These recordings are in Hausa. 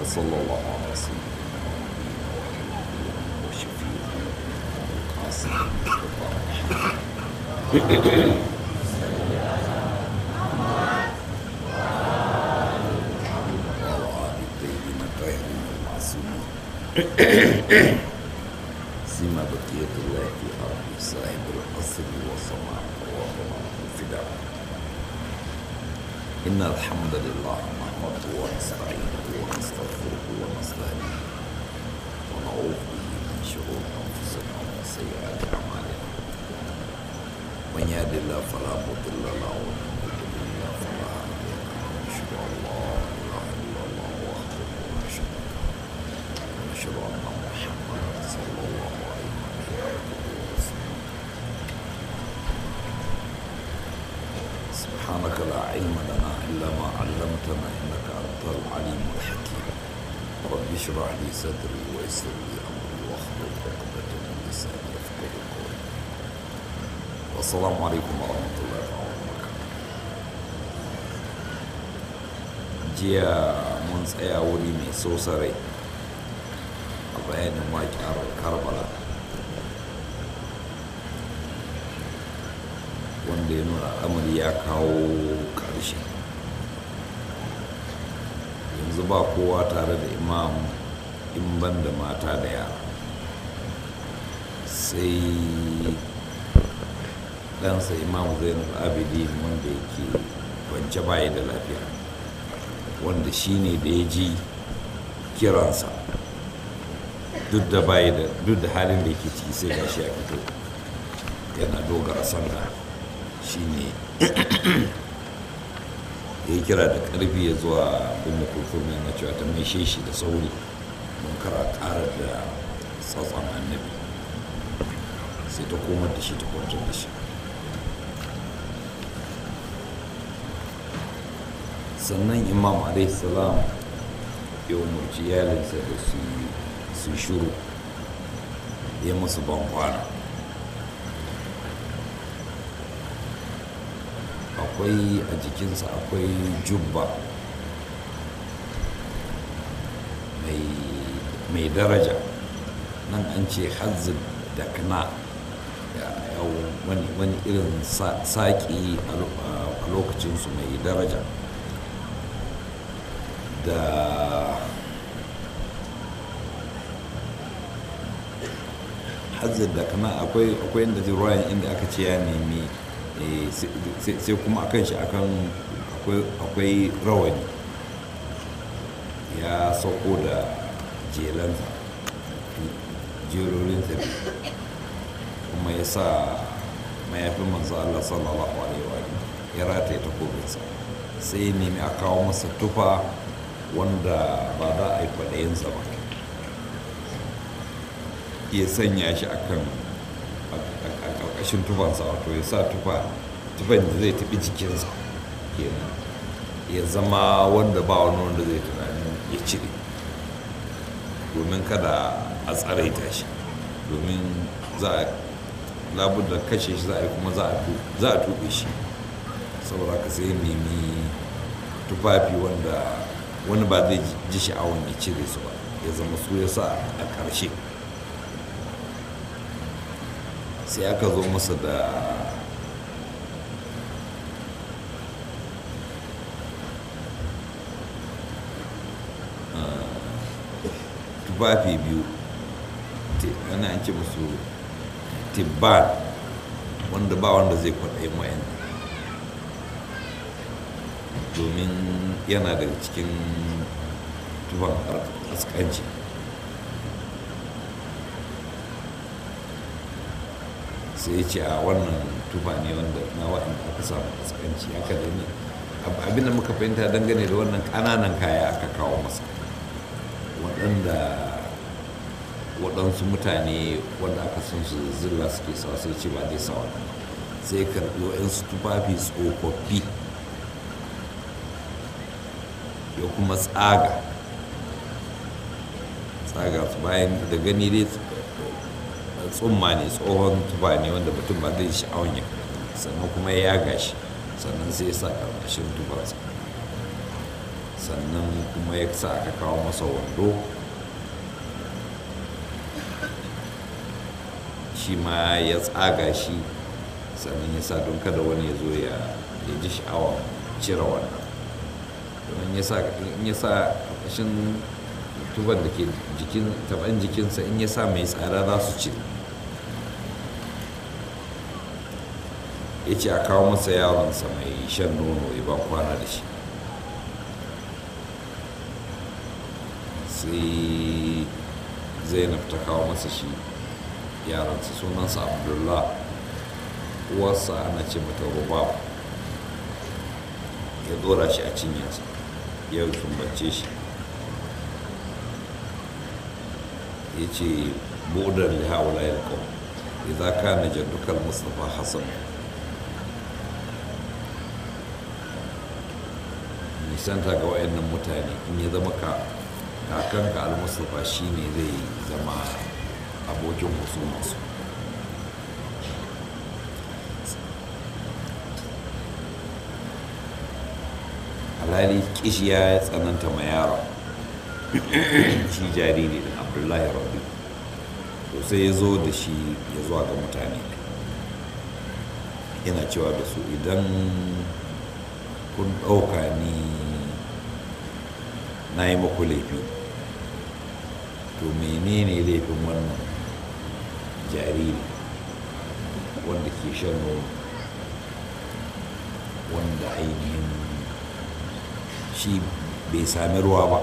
وصلى الله على سيدنا وشفيع القاسم وعلى آل الطيبين الطاهرين المعصومين سيما بقية الله في أرض صاحب الأصل والسماء وهو الفداء إن الحمد لله نحمده ونستعينه ونستغفره ونستهديه ونعوذ به من شرور أنفسنا ومن سيئات أعمالنا من يهد الله فلا مضل له ومن يضلل الله فلا هادي له ونشهد أن لا إله إلا الله وحده لا شريك له ونشهد أن محمدا صلى الله عليه وسلم سبحانك لا علم لنا إلا ما علمتنا إنك أنت العليم الحكيم رب اشرح لي صدري ويسر لي أمري واحلل عقدة من لساني يفقه قولي والسلام عليكم ورحمة الله وبركاته jiya mun tsaya wuri mai sosarai a bayanin waƙiyar karbala wanda ya nuna al'amari ya kawo ƙarshe yanzu ba kowa tare da imam in ban da mata da yara sai ɗansa imam zainul abidin wanda yake kwance baya da lafiya wanda shi ne da ya ji kiransa duk da bayi da duk da halin da yake ciki sai gashi ya fito yana dogara sanda shi ne ya yi kira da ƙarfi ya zuwa umu kulfur mai na cewa ta mai shi da sauri don kara ƙara da tsatson annabi sai ta komar da shi ta kwantar da shi sannan imam salam ya umarci iyalinsa da su shuru ya musu ban kwana akwai a jikinsa akwai jubba mai daraja nan an ce hazin da kana wani irin saƙi a lokacinsu mai daraja da hazin da kana akwai inda ruwayan inda aka ce ya nemi sai kuma akan shi akan akwai rawani ya sauko da jelansa jerorinsa kuma ya sa mayafin manzo Allah sallallahu alaihi wa ya rataye takobinsa sai ya nemi a kawo masa tufa wanda ba za a yi kwaɗayinsa ba ya sanya shi akan a ƙarƙashin tufansa wato ya sa tufa tufan da zai tafi jikinsa kenan ya zama wanda ba wani wanda zai tunanin ya cire domin kada a tsaraita shi domin za a labar da kashe shi za a yi kuma za a tuɓe shi saboda ka sai nemi tufafi wanda wani ba zai ji sha'awar ya cire su ba ya zama su ya sa a ƙarshe sai aka zo masa da tufafi biyu ana an ce musu tibban wanda ba wanda zai kwaɗayin wayan domin yana daga cikin tufan askanci sai ya ce a wannan tufa ne wanda na waɗanda aka samu askanci aka da ne abin da muka fahimta dangane da wannan ƙananan kaya aka kawo masa waɗanda waɗansu mutane wanda aka san su zilla suke sa sai ce ba zai sa wannan sai karɓi waɗansu tufafi tsofaffi ya kuma tsaga tsaga su bayan da gani dai tsumma ne tsohon tufa ne wanda mutum ba zai sha'awun ya sannan kuma ya yaga shi sannan sai ya sa ƙarƙashin tufarsa sannan kuma ya sa aka kawo masa wando shi ma ya tsaga shi sannan ya sa don kada wani ya zo ya ji sha'awa cire wannan don ya sa in ya sa ƙarƙashin tuban da ke jikin taban jikinsa in ya sa mai tsada za su cire ya ce a kawo masa yaronsa mai shan nono ya ba kwana da shi sai zainab ta kawo masa shi yaransa sunansa abdullah uwarsa ana ce mata rubab ya dora shi a cinyarsa ya sumbace shi ya ce budar da haula ya kawo idza kana jaddukal mustafa hasan nisanta ga wayannan mutane in ya zama ka kakanka al-mustafa shine zai zama abokin husumarsu alhali kishi ya tsananta ma yaro shi jariri da abdullahi rabbi to sai ya zo da shi ya zuwa ga mutane yana cewa da su idan kun ɗauka ni na yi maku laifi to menene laifin wannan jariri wanda ke shan nono wanda ainihin shi bai sami ruwa ba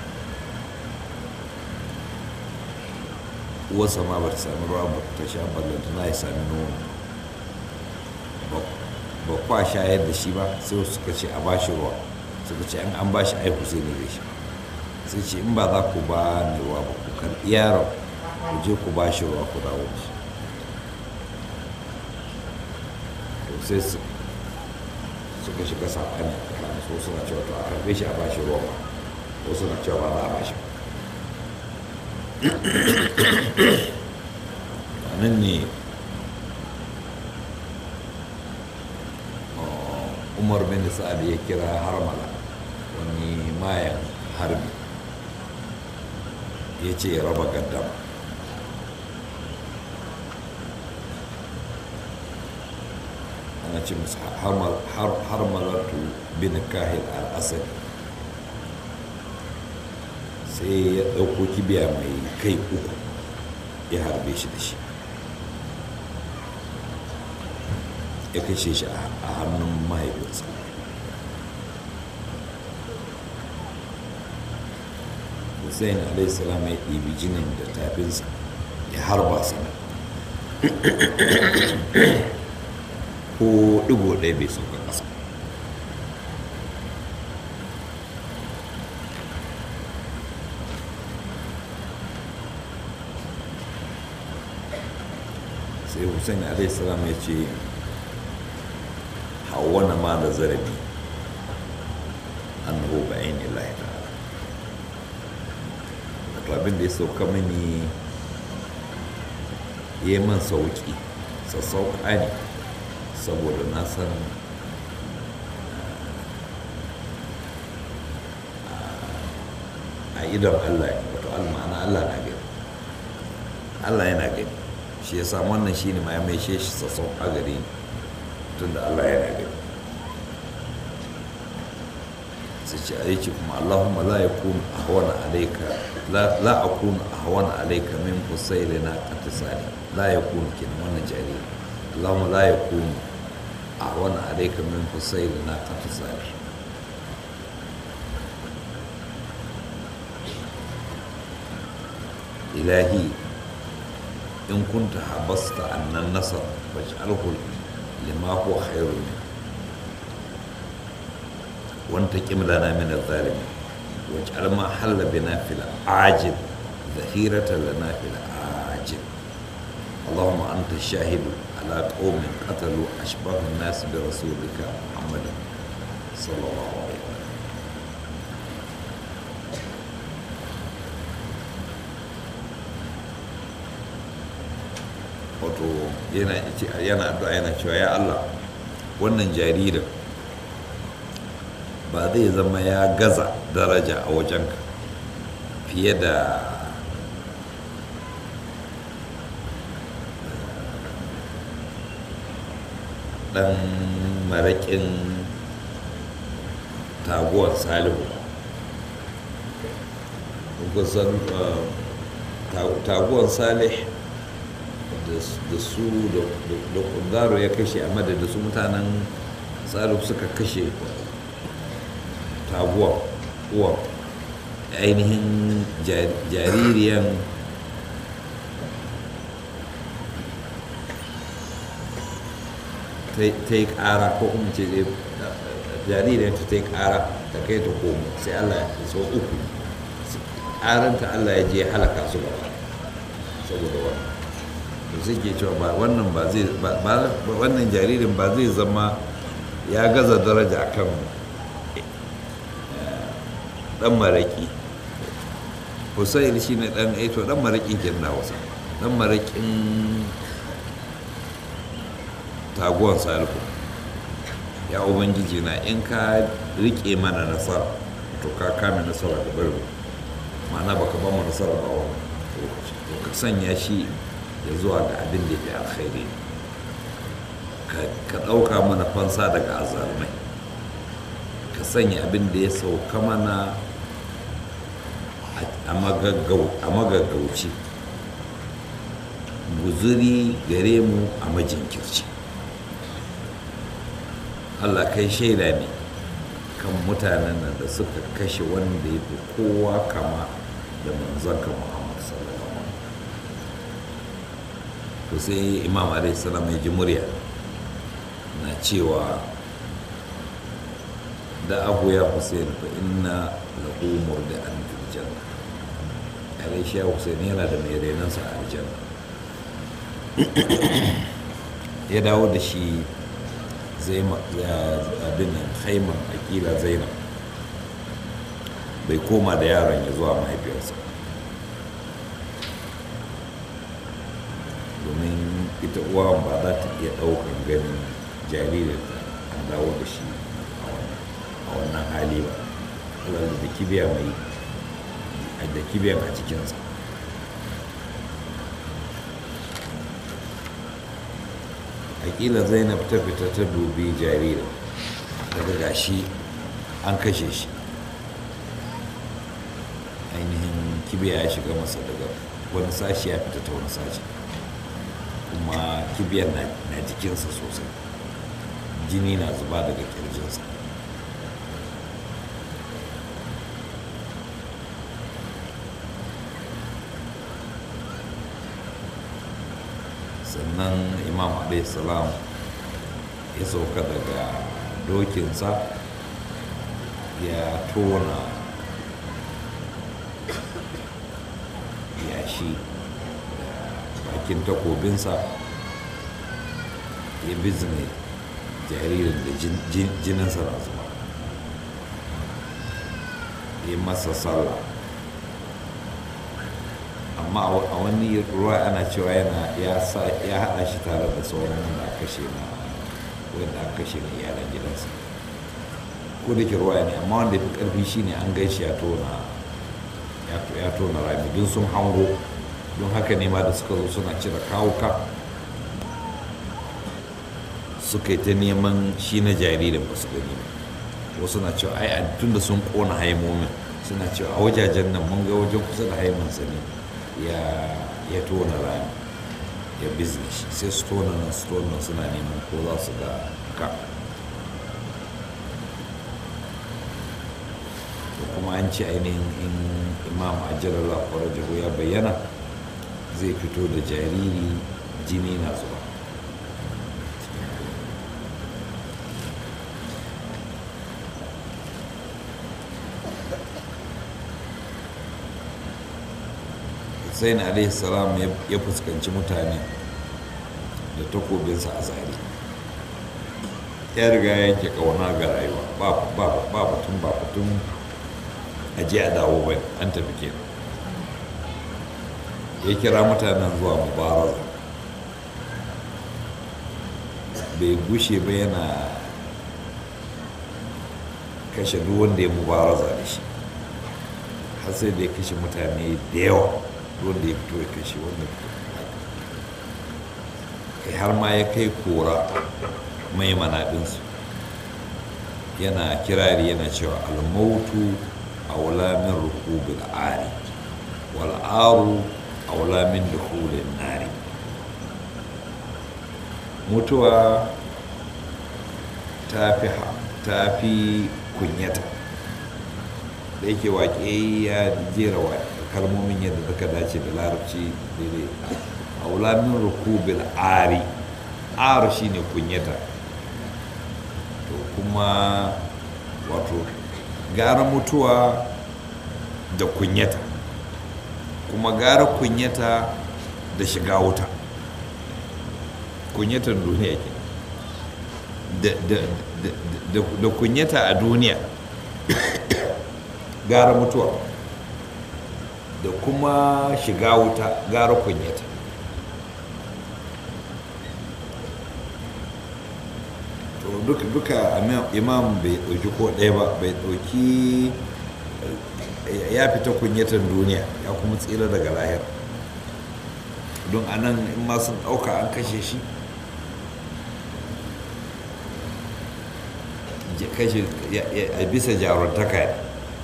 uwarsa ma ba ta sami ruwa ba ta sha ballanta na ya sami nono ba kwa shayar da shi ba sai suka ce a bashi ruwa suka ce an an bashi aiku sai ne zai sha sai ce in ba za ku ba ni ruwa ba ku karɓi yaron ku je ku bashi ruwa ku dawo da shi sai suka shiga saɓani a tsakanin su suna cewa to a karɓe shi a bashi ruwa ba ko suna cewa ba za a bashi ba nan ne umar bin sa'ad ya kira harmala wani mayan harbi ya ce ya raba gaddama ana ce musu harmalatu bin kahil al-asad sai ya ɗauko kibiya mai kai uku ya harbe shi da shi ya kashe shi a hannun mahaifinsa hussein alaihissalam ya ɗibi jinin da tafinsa ya harba sana ko ɗigo ɗaya bai sauka ƙasa sai hussein alaihissalam ya ce hawana ma da zarabi annahu ba aini lahi ta'ala wato abin da ya sauka mini ya yi man sauki sassauka ne saboda na san a idan allah wato almana allah na gani allah yana gani shi ya samu wannan shi ne ma ya mai shi sassauka gare ni tun da Allah yana gani sai ce a yake kuma Allahumma la ya kunu a hawana alaika la a kunu a hawana alaika min kusaili na katisali la ya kunu kenan wannan jariri Allahumma la ya kunu a hawana alaika min kusaili na katisali ilahi in kunta habasta annan nasar faj'alhu lima huwa khairu min وانتقم لنا من الظالمين واجعل ما حل بنا في العاجل ذخيرة لنا في العاجل اللهم أنت الشاهد على قوم قتلوا أشبه الناس برسولك محمد صلى الله عليه وسلم wato yana addu'a yana cewa ya Allah wannan jaririn ba zai zama ya gaza daraja a wajenka fiye da ɗan maraƙin taguwar salihu kusan taguwar salih da su da kundaro ya kashe a madada su mutanen salihu suka kashe taguwar uwa ainihin jaririyan ta yi ƙara ko kuma ce jaririyar ta yi ƙara ta kai ta komo sai allah ya so uku ƙaranta allah ya je halaka su gaba saboda wannan to sai ke cewa ba wannan ba zai wannan jaririn ba zai zama ya gaza daraja kan dan maraki hussein shi ne dan aito dan maraƙin kirna wasa dan maraƙin taguwan salihu ya ubangiji na in ka rike mana nasara to ka kame nasara da bari ma'ana baka ba mu nasara ba wani lokaci to ka sanya shi ya zuwa ga abin da ya alkhairi ka ɗauka mana fansa daga azalmai ka sanya abin da ya sauka mana a magaggauci guzuri gare mu a majinkirci allah kai shaida ne kan mutanen nan da suka kashe wanda ya fi kowa kama da manzanka muhammad sallallahu alaihi to sai imam alaihi salam ya ji murya na cewa da abu ya hussein fa inna lahu murdi'an fil janna alaihi hussein yana da mai renansa a aljanna ya dawo da shi zai abin nan haiman akila zainab bai koma da yaron ya zuwa mahaifiyarsa domin ita uwa ba za ta iya ɗaukan ganin jaririn an dawo da shi a wannan hali ba wadda da kibiya mai da kibiyan a cikinsa akila zainab ta fita ta dubi jaririn daga gashi an kashe shi ainihin kibiya ya shiga masa daga wani sashi ya fita ta wani sashi kuma kibiyar na jikinsa sosai jini na zuba daga kirjinsa sannan imam salam ya sauka daga dokinsa ya tona yashi da bakin takobinsa ya bizne jaririn da jininsa na zuba ya masa sallah amma a wani ruwa ana cewa yana ya haɗa shi tare da sauran wanda aka kashe na wanda aka kashe na iyalan gidansa ko da ke ruwa ne amma wanda ya fi ƙarfi shine an gaishe ya tona ya tona rami don sun hango don haka ne ma da suka zo suna cire kawuka suka yi ta neman shi na jaririn ba su gani ba wasu na cewa ai tun da sun kona haimomin suna cewa a wajajen nan mun ga wajen kusa da haimansa ne ya tona rami ya business sai su tona nan su tona nan suna neman ko za su ga ka kuma an ci ainihin in imam ajalar kwarajahu ya bayyana zai fito da jariri jini na zuwa hussein alaihi salam ya fuskanci mutane da takobinsa a zari ya riga yanke kauna ga rayuwa ba batun ba batun aji a dawo bai an tafi ke ya kira mutanen zuwa mubaraza bai gushe ba yana kashe duk wanda ya mubaraza da shi har sai da ya kashe mutane da yawa wanda ya fito ya kashe wanda kai har ma ya kai kora mai manaɗinsu yana kirari yana cewa almautu a wulamin rukubil ari wal'aru a wulamin dukulin nari mutuwa ta fi kunyata da yake waƙe ya jera kalmomin yadda suka dace da larabci daidai a wulamin rukubil ari ar shine kunyata to kuma wato gara mutuwa da kunyata kuma gara kunyata da shiga wuta kunyatan duniya ke da kunyata a duniya gara mutuwa da kuma shiga wuta gara kunyata to duka duka imam bai ɗauki ko ɗaya ba bai ɗauki ya fita kunyatan duniya ya kuma tsira daga lahir don anan in ma sun ɗauka an kashe shi kashe a bisa jaruntaka ne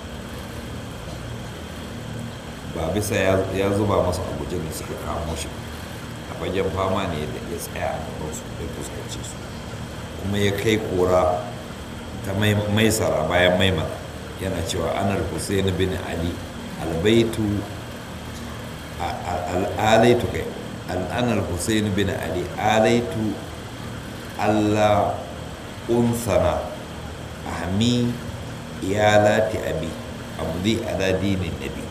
ba bisa ya zuba masa abuja da suka kamo shi a fagen fama ne da ya tsaya a gabansu ya fuskanci su kuma ya kai kora ta maisara bayan maimana yana cewa anar hussein bin ali albaitu al'alaitu kai al'anar hussein bin ali alaitu allah unsana ahmi iyalati abi amdi ala dinin nabi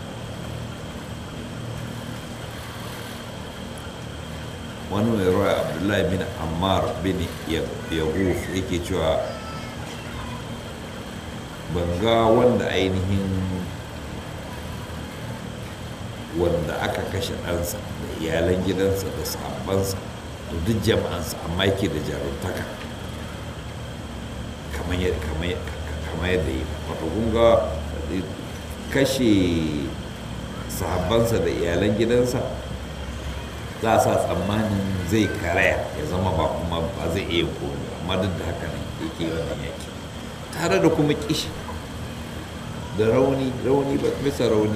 wani mai ruwa abdullahi bin ammar bin yahuf yake cewa banga wanda ainihin wanda aka kashe ɗansa da iyalan gidansa da sabansa da duk jama'ansa amma yake da jaruntaka kamar yadda yi wato kunga kashe sahabbansa da iyalan gidansa za a sa tsammanin zai karaya ya zama ba kuma ba zai iya komi amma duk da haka nan yake wannan yaki tare da kuma kishi da rauni rauni ba bisa rauni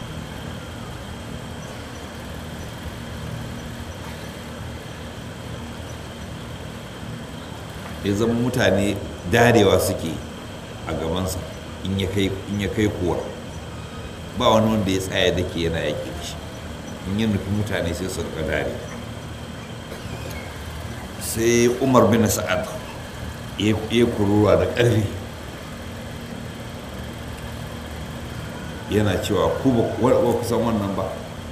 ya zama mutane darewa suke a gabansa in ya kai kuwa ba wani wanda ya tsaya da ke yana yaƙi da shi in yi nufi mutane sai su rika dare sai umar bin sa'ad ya kuruwa da ƙarfi yana cewa ku ba ku san wannan ba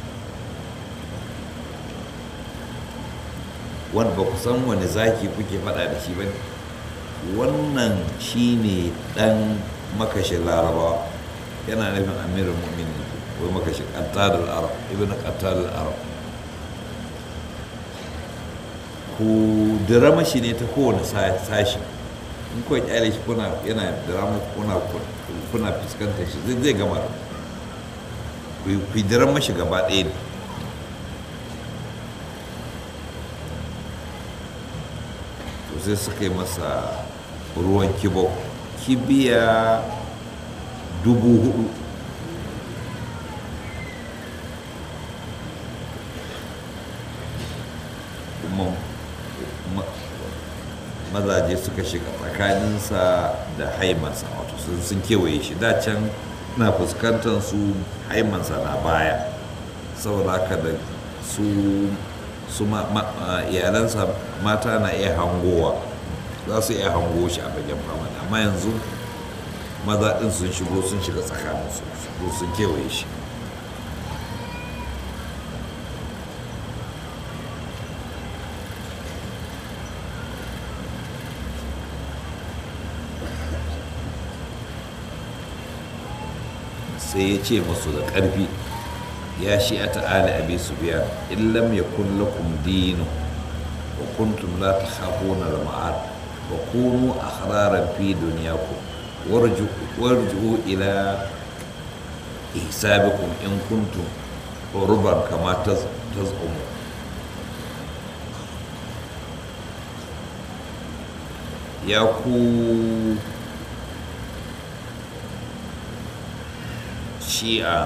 wanda ba ku san wani zaki kuke faɗa da shi ba ne wannan shi ne ɗan makashin larabawa yana nufin amirin mu'minin wai makashin ƙattadar arab ibn ƙattadar arab ku dirama shi ne ta kowane sashi in kuwa kyale shi kuna yana dirama kuna kuna fuskantar shi zai gama ku dirama shi gaba ɗaya ne sai suka yi masa ruwan kibo kibiya dubu hudu kuma mazaje suka shiga tsakaninsa da haimansa wato sun kewaye shi da can na fuskantar su haimansa na baya saboda haka da su su iyalansa mata na iya hangowa za su iya hango shi a bagen fama amma yanzu maza ɗin sun shigo sun shiga tsakaninsu sun kewaye shi sai ya ce masu da ƙarfi ya shi a ta'ala abi su biya in lam yakun lakum dinu wa kuntum la takhafuna al-ma'ad wa kunu ahraran fi dunyakum warju ila ihsabikum in kuntum ruban kama tazumu ya ku shi'a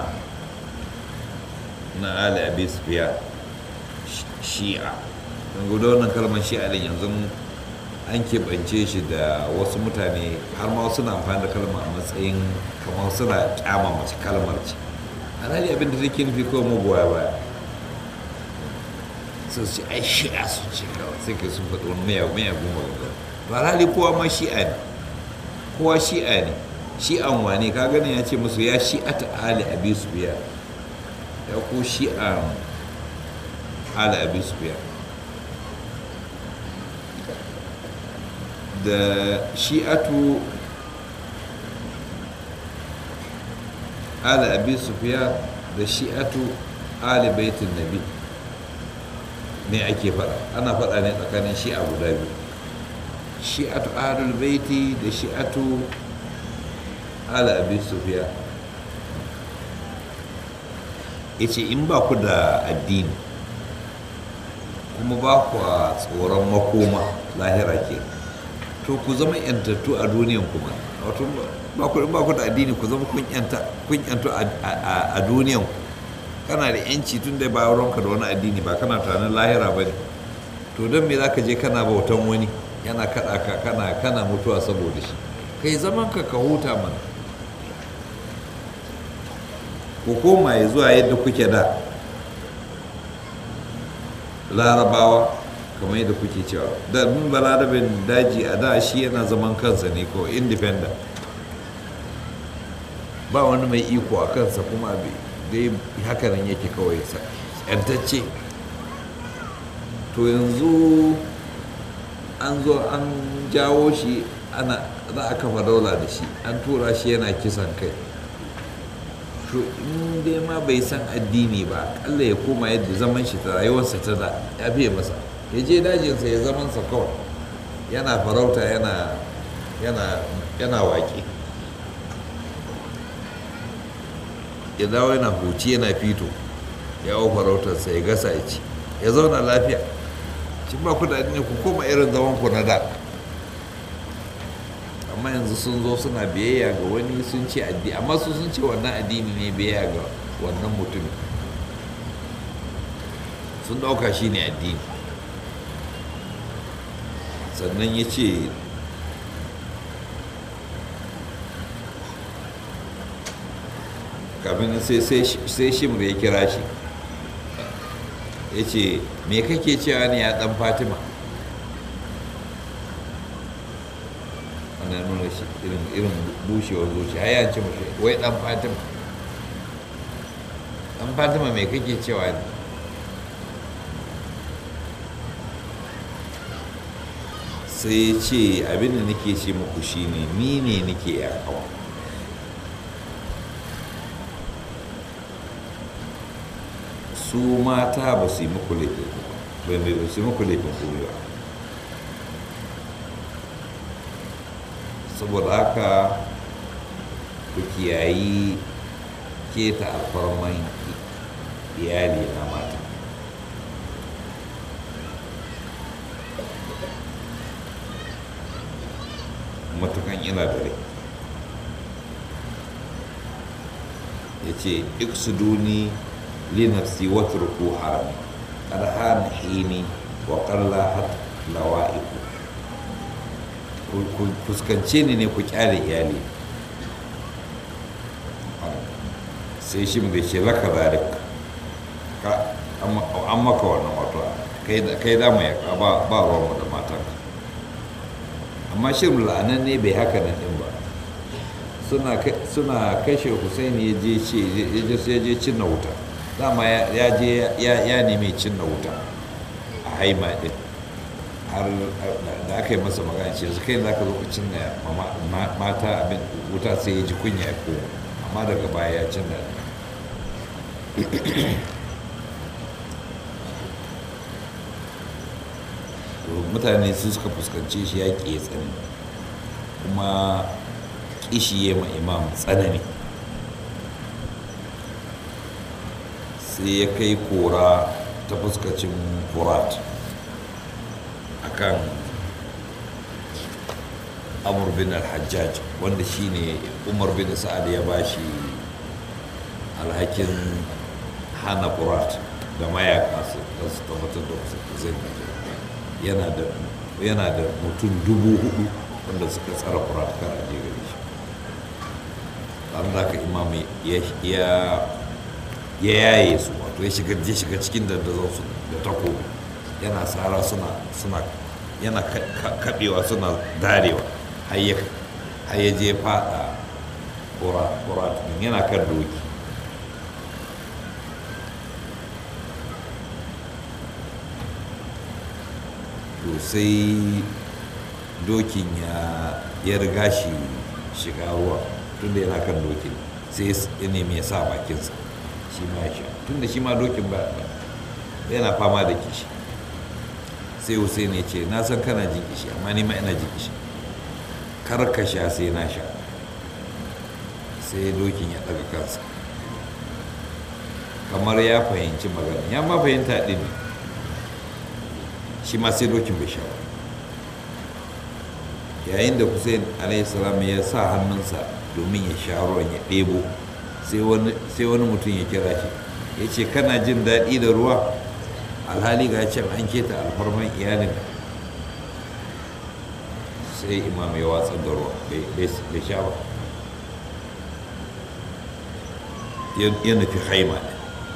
na ali abi sufiya shi'a don gudu wannan kalmar shi'a din yanzu an keɓance shi da wasu mutane har ma suna amfani da kalmar a matsayin kamar suna kyama mace kalmar ce alhali abin da take nufi kawai magoya baya su ce ai shi'a su ce kawai sai ka sun faɗi wani mayagun magana ba alhali kowa ma shi'a ne kowa shi'a ne shi'an wane ka gani ya ce musu ya shi'ata ali abi sufiya ya ko shi'an ali abi sufiya da shi'atu ali abi sufiya da shi'atu ali baitin nabi me ake faɗa ana faɗa ne tsakanin shi'a guda biyu shi'atu ahlul baiti da shi'atu ala abi sufiya yace in ba ku da addini kuma ba ku a tsoron makoma lahira ke to ku zama yantattu a duniyan kuma wato ba ku ba ku da addini ku zama kun yanta kun yantu a duniyan kana da yanci tun da ba ka da wani addini ba kana tunanin lahira ba ne to don me za ka je kana bautan wani yana kaɗa ka kana kana mutuwa saboda shi kai zaman ka ka huta mana ku koma ya zuwa yadda kuke da larabawa kamar yadda kuke cewa da mun balarabin daji a da shi yana zaman kansa ne ko independent ba wani mai iko a kansa kuma dai hakanan yake kawai yantacce to yanzu an zo an jawo shi ana za a kafa daula da shi an tura shi yana kisan kai to in dai ma bai san addini ba akalla ya koma yadda zaman shi ta rayuwarsa ta da ya fiye masa ya je dajinsa ya zamansa kawai yana farauta yana yana yana waƙe ya dawo yana huci yana fito ya hau farautarsa ya gasa ya ci ya zauna lafiya shi ba ku da ne ku koma irin zaman ku na da amma yanzu sun zo suna biyayya ga wani sun ce addini amma su sun ce wannan addini ne biyayya ga wannan mutumin sun dauka shi ne addini sannan ya ce kafin sai shimr ya kira shi ya ce me kake cewa ne ya dan fatima ana nuna shi irin bushewar zuci har yanci mashi wai dan fatima dan fatima me kake cewa ne sai ya ce abinda nake ce muku shine ni ne nake yakawa su mata ba su yi muku laifin ba mai ba su yi muku laifin kuma ba saboda haka ku kiyayi keta alfarman iyali na mata matukan ina da rai ya ce iksuduni linafsi watruku harami arhan hini wa qallahat lawa'iku ku fuskance ni ne ku kyale iyali sai shi da ce laka zarik an maka wannan wato kai da mai ba ba ruwan da matan amma shirin la'anan ne bai haka nan din ba suna kashe husaini ya je ce ya je cinna wuta dama ya je ya nemi cinna wuta a haima din har da aka yi masa magana ce yanzu kai za ka zo ka cinna mata abin wuta sai ya ji kunya ya koma amma daga baya ya cinna mutane su suka fuskanci shi ya ya tsani kuma kishi ya ma imam tsanani sai ya kai kora ta fuskacin furat akan amur bin al-hajjaj wanda shine umar bin sa'ad ya bashi alhakin hana furat da mayaka su su tabbatar da zai yana da yana da mutum dubu hudu wanda suka tsara furat kar a je gare shi an da ka imam ya ya yaye su wato ya shiga ya shiga cikin dandazon su da tako yana tsara suna suna yana kaɗewa suna darewa har ya je fada furat yana kan doki to sai dokin ya riga shi shiga ruwa tun da yana kan dokin sai ya nemi ya sa bakinsa shi ma ya sha tun da shi ma dokin ba yana fama da kishi sai hussein ya ce na san kana jin kishi amma ni ma ina jin kishi kar ka sha sai na sha sai dokin ya daga kansa kamar ya fahimci magana ya ma fahimta ɗin ne shi ma sai dokin bai sha ba yayin da hussein alaihissalam ya sa hannunsa domin ya sha ruwan ya ɗebo sai wani mutum ya kira shi ya ce kana jin daɗi da ruwa alhali ga can an keta alfarman iyalin sai imam ya watsar da ruwa bai sha ba ya nufi haima ne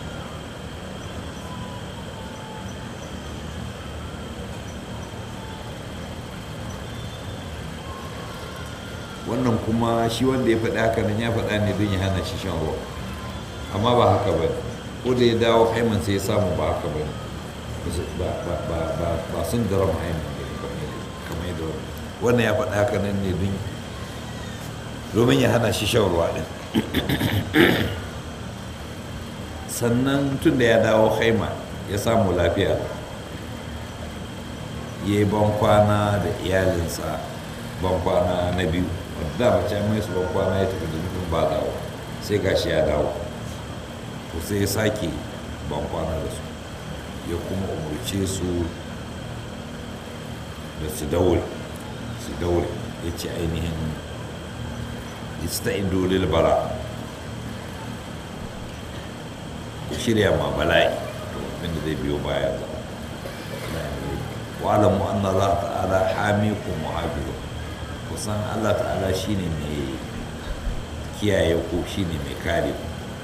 wannan kuma shi wanda ya faɗi haka nan ya faɗa ne don ya hana shi shan ruwa amma ba haka ba ko da ya dawo haiman sai ya samu ba haka ba ba sun daram haiman ne kamar yadda wannan ya faɗi haka nan ne don domin ya hana shi shan ruwa ɗin sannan tun da ya dawo haima ya samu lafiya ya yi bankwana da iyalinsa bankwana na biyu wadda mace mai su bankwana ya tafi da nufin ba dawo sai gashi ya dawo to sai ya sake bankwana da su ya kuma umarce su da su daure su daure ya ce ainihin ista'in dolil bara ku shirya ma bala'i abinda zai biyo baya da wa'alamu anna Allah ta'ala hamikum wa hafizu kusan Allah ta'ala shine mai kiyaye ku shine mai kare ku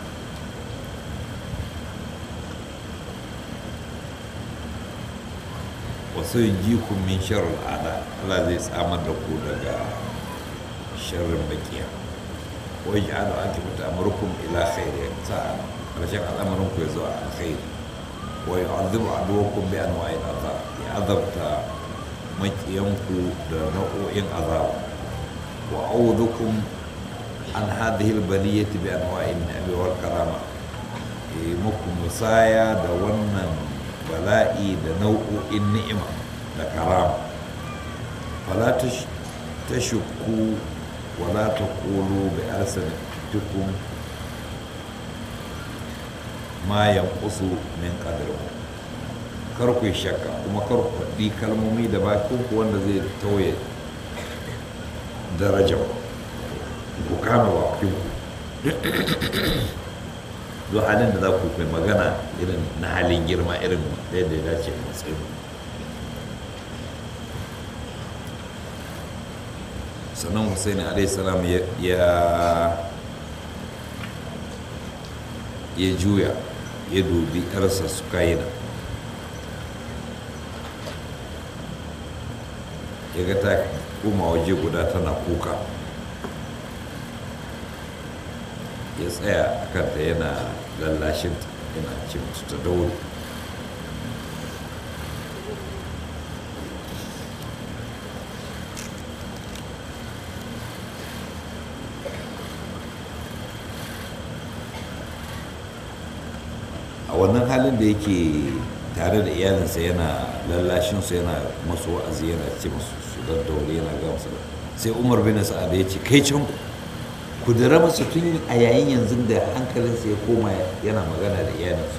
wasu jikun min sharul ada Allah zai tsamar da ku daga sharrin bakiya wai ji ala ake mutu amurkum ila khairi sa ƙarshen al'amarin ku ya zo a alkhairi wa yu'adhibu aduwakum bi anwa'il azab ya azabta makiyanku da nau'o'in azab wa a'udhukum an hadhihi al-baliyati bi anwa'in ni'ami wal karama e muku musaya da wannan bala'i da nau'o'in ni'ima da karama fala tashukku wala taqulu bi arsalatikum ma yanqusu min qadrikum kar ku shakka kuma kar ku faɗi kalmomi da bakin ku wanda zai tauye darajar ku kama bakin ku don halin da za ku kai magana irin na halin girma irin da yadda ya dace matsayin sannan hussein alaihissalam ya ya juya ya dubi yarsa su kayina ya ga ta koma waje guda tana kuka ya tsaya a kanta yana lallashinta yana ce musu ta daure a wannan halin da yake tare da iyalinsa yana lallashinsu yana masu wa'azi yana ce masu su daddaure yana ga masu sai umar bin sa'ad ya ce kai can kudura masa tun a yayin yanzu da hankalinsa ya koma yana magana da iyalinsa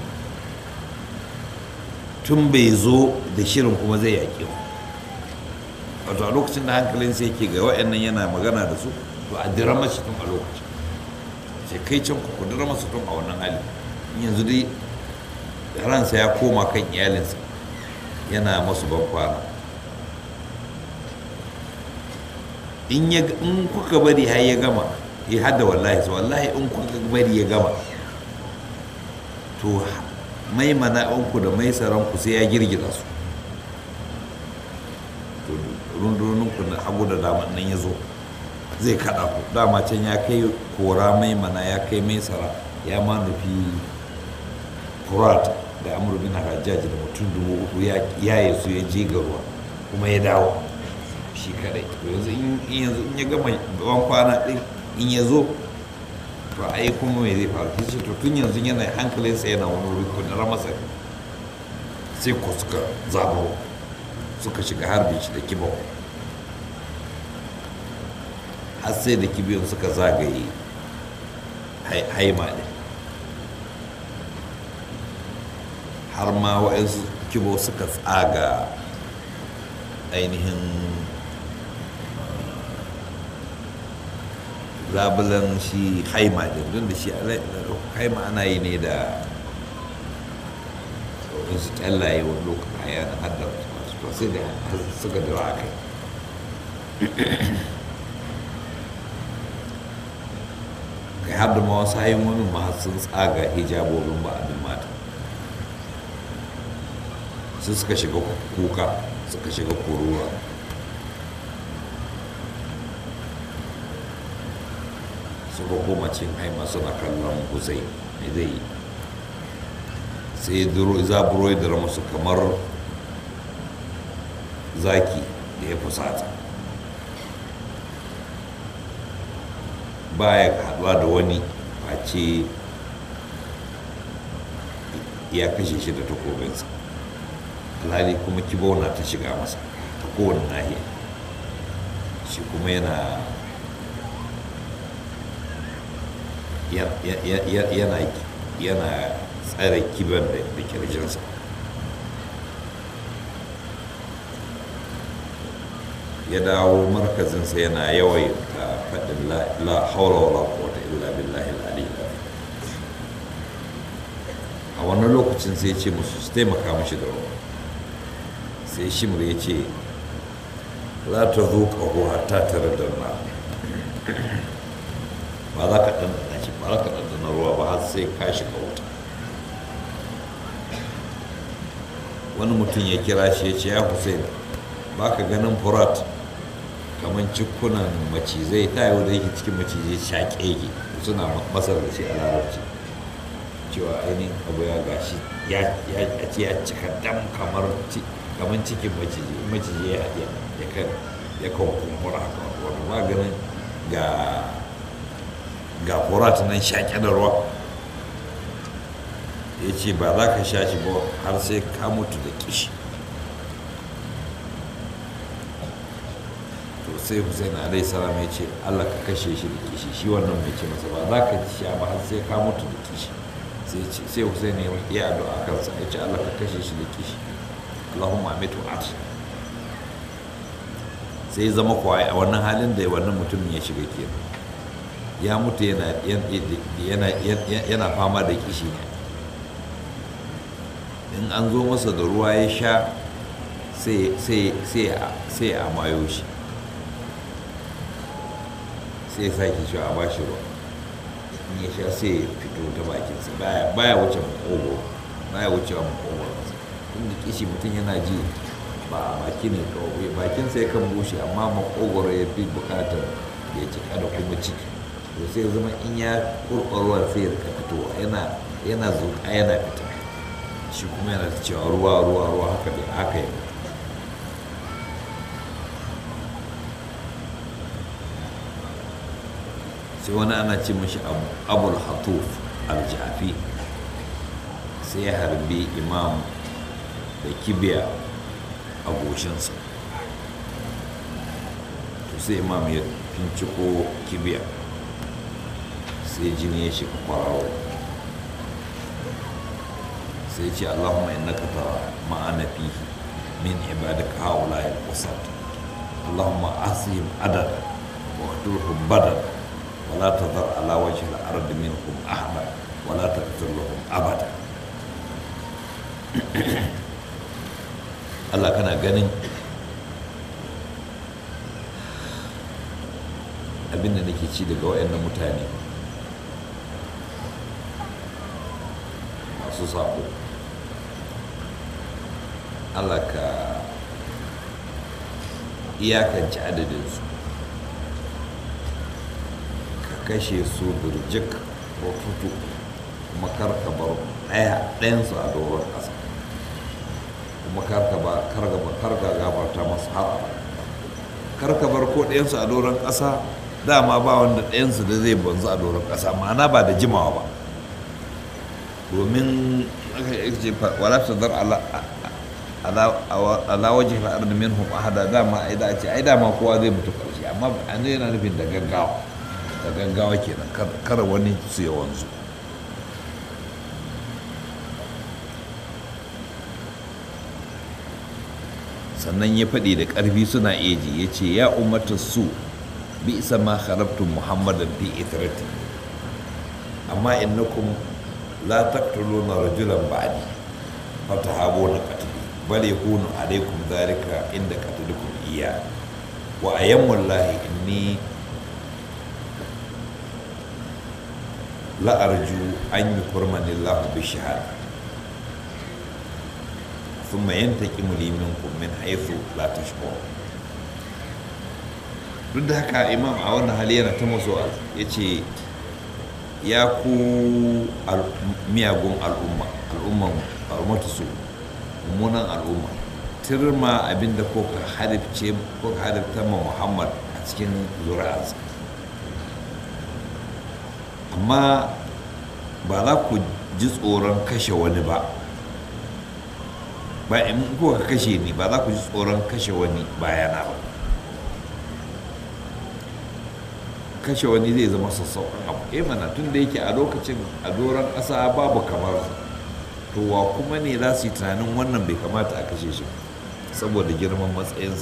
tun bai zo da shirin kuma zai yaƙi ba wato a lokacin da hankalinsa yake ga wa'annan yana magana da su to a dira mashi tun a lokacin sai kai can ku dira masa tun a wannan hali yanzu dai ransa ya koma kan iyalinsa yana masu ban kwana in kuka bari har ya gama ya hada wallahi su wallahi in kuka bari ya gama to mai mana'inku da mai saranku sai ya girgiza su to runduninku na abu da daman nan ya zo zai kada ku dama can ya kai kora mai mana ya kai mai sara ya ma nufi furat da amur bin hajjaji da mutum dubu uku ya yi su ya je ga ruwa kuma ya dawo shi kadai to yanzu in yanzu in ya gama ban kwana din in ya zo to ai kuma me zai faru kishi to tun yanzu yana hankalinsa yana wani wuri ko na masa sai ko suka zabo suka shiga harbin shi da kibau har sai da kibiyon suka zagaye haima ne har ma wa'yansu kibo suka tsaga ainihin labulan shi haima din don da shi haima ana yi ne da wasu kyallaye wani lokacin a yana haddar to sai da suka dira a kai kai har da ma wasu haimomin ma sun tsaga hijabobin ba abin mata su suka shiga kuka suka shiga kuruwa suka koma cin haima suna kallon husai mai zai yi sai zaburo da musu kamar zaki da ya fusata baya haɗuwa da wani face ya kashe shi da takobinsa alhali kuma kibona ta shiga masa ta kowane nahiya shi kuma yana yana yana tsare kiban da kirjinsa ya dawo markazinsa yana yawai ta faɗin la haula wala quwwata illa billahi al-ali a wannan lokacin sai ce musu su taimaka mashi da ruwa sai shimur ya ce la ta zo ƙaho hatta tare da na ba za ka ɗanɗana shi ba za ka ɗanɗana ruwa ba har sai ka shiga wuta wani mutum ya kira shi ya ce ya hussein ba ka ganin furat kamar cikunan macizai ta yau da yake cikin macizai shaƙe yake suna masar da shi a larabci cewa ainihin abu ya gashi ya ce ya cika dam kamar cikin maciji maciji ya haɗe ya kan ya kan kumbura haka wani maganin ga ga furat nan shaƙe da ruwa ya ce ba za ka sha shi ba har sai ka mutu da kishi to sai hussein alai salam ya ce allah ka kashe shi da kishi shi wannan mai ce masa ba za ka sha ba har sai ka mutu da kishi sai hussein ya yi addu'a kansa ya ce allah ka kashe shi da kishi allahumma amitu at sai zama kuwa a wannan halin da wannan mutumin ya shiga kenan ya mutu yana fama da kishi ne in an zo masa da ruwa ya sha sai a mayo shi sai ya sake shi a bashi ruwa in ya sha sai ya fito ta bakinsa baya wuce makogo baya wuce wa makogo tun da kishi mutum yana ji ba a baki ne kawai bakinsa ya kan bushe amma makogoro ya fi bukatar ya cika da kuma ciki to sai ya zama in ya kurkurwar sai ya rika fitowa yana yana zuƙa yana fita shi kuma yana da cewa ruwa ruwa ruwa haka da haka yi sai wani ana ce mashi abul hatuf al-jafi sai ya harbi imam da kibiya a goshinsa to sai imam ya finciko kibiya sai jini ya shiga kwararo sai ce allahumma innaka tara ma'ana fihi min ibadaka haula al-qusat allahumma asihim adad wa qtulhum badad wa la tadhar ala wajhi al-ardi minhum ahada wa la taqtulhum abada Allah kana ganin abin da nake ci daga waɗannan mutane masu sako Allah ka iyakance adadinsu ka kashe su burjik ko tutu kuma karka bar ɗaya ɗayansu a doron ƙasa kuma karka ba karka ba karka gafarta masu har karka bar ko ɗayansu a doron ƙasa dama ba wanda ɗayansu da zai banzu a doron ƙasa ma'ana ba da jimawa ba domin aka ce wala ta dar ala waje na arda min hum ahada dama ai da ce ai dama kowa zai mutu karshe amma an zai yana nufin da gaggawa da gaggawa kenan kar wani su ya wanzu sannan ya faɗi da ƙarfi suna eji ya ce ya umarta su bi isa ma kharabtum muhammadan fi itrati amma innakum la taqtuluna rajulan ba'di fatahabuna qatli bal yakunu alaykum dhalika inda qatlukum iya wa ayyamullahi inni la arju an yukurmani Allah bi shahada thumma yantaqimu li minkum min haythu la tashkurun duk da haka imam a wannan hali yana ta maso ya ce ya ku miyagun al'umma al'umman al'ummatu su mummunan al'umma tirma abinda ko ka hadifce ko ka hadifta ma muhammad a cikin zuri'arsa amma ba za ku ji tsoron kashe wani ba ba in ko ka kashe ni ba za ku ji tsoron kashe wani bayana ba kashe wani zai zama sassauƙan abu eh mana tun da yake a lokacin a doron ƙasa babu kamar to wa kuma ne za su yi tunanin wannan bai kamata a kashe shi saboda girman matsayinsa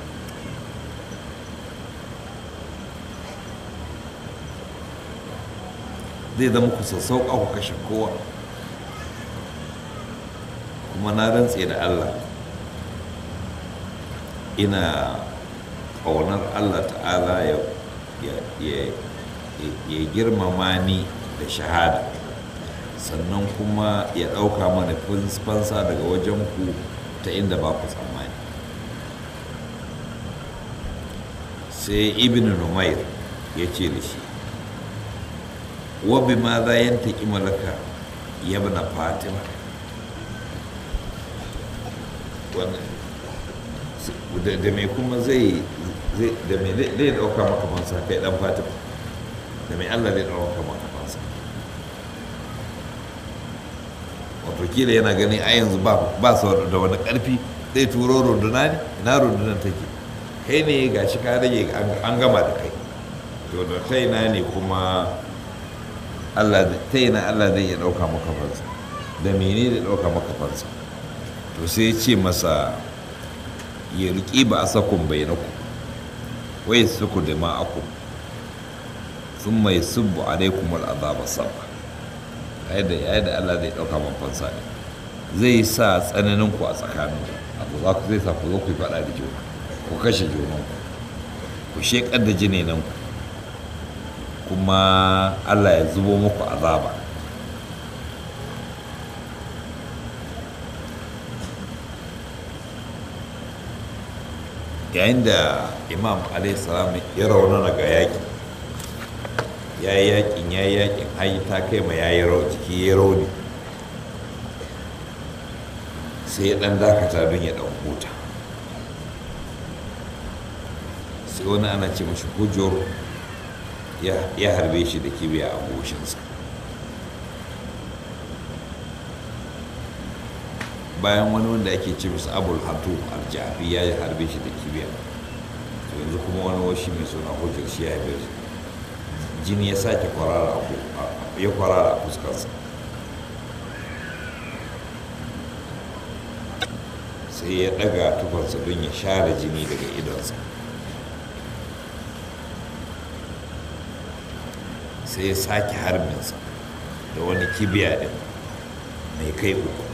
zai zama ku sassauƙa ku kashe kowa kuma na rantse da allah ina ƙaunar allah ta'ala ya ya girmama ni da shahada sannan kuma ya ɗauka mana fansa daga wajen ku ta inda ba ku tsammani sai ibn numair ya ce da shi wabi ma za yin taƙi malaka ya bana fatima da mai kuma zai da mai zai ɗauka maka fansa kai ɗan fatima da mai allah zai ɗauka maka fansa wato kila yana ganin a yanzu ba su da wani ƙarfi zai turo runduna ne ina rundunan take kai ne ga shi ka rage an gama da kai to da ta ina ne kuma allah ta ina allah zai iya ɗauka maka fansa da mene zai ɗauka maka fansa to sai ce masa ya riƙi ba a sakun bai na ku wai suku da ma'aku sun mai subbu alaikum al'azaba sabba yadda yadda Allah zai ɗauka man fansa ne zai sa tsananin ku a tsakanin abu za ku zai sa ku zo ku yi faɗa da juna ku kashe junan ku ku sheƙar da jinenan ku kuma Allah ya zubo muku azaba yayin da imam salam ya raunana ga yaƙi ya yi yaƙin ya yi yaƙin hayi ta kai ma ya yi jiki ya rauni sai ya ɗan dakata don ya ɗan huta sai wani ana ce mashi hujjar ya harbe shi da kibiya a goshinsa bayan wani wanda ake ce musu abul hatu aljafi ya harbe shi da kibiya to yanzu kuma wani washi mai suna hujjar shi ya harbe shi jini ya sake kwarara ya kwarara a fuskarsa sai ya daga tufarsa don ya share jini daga idonsa sai ya sake harbinsa da wani kibiya din mai kai uku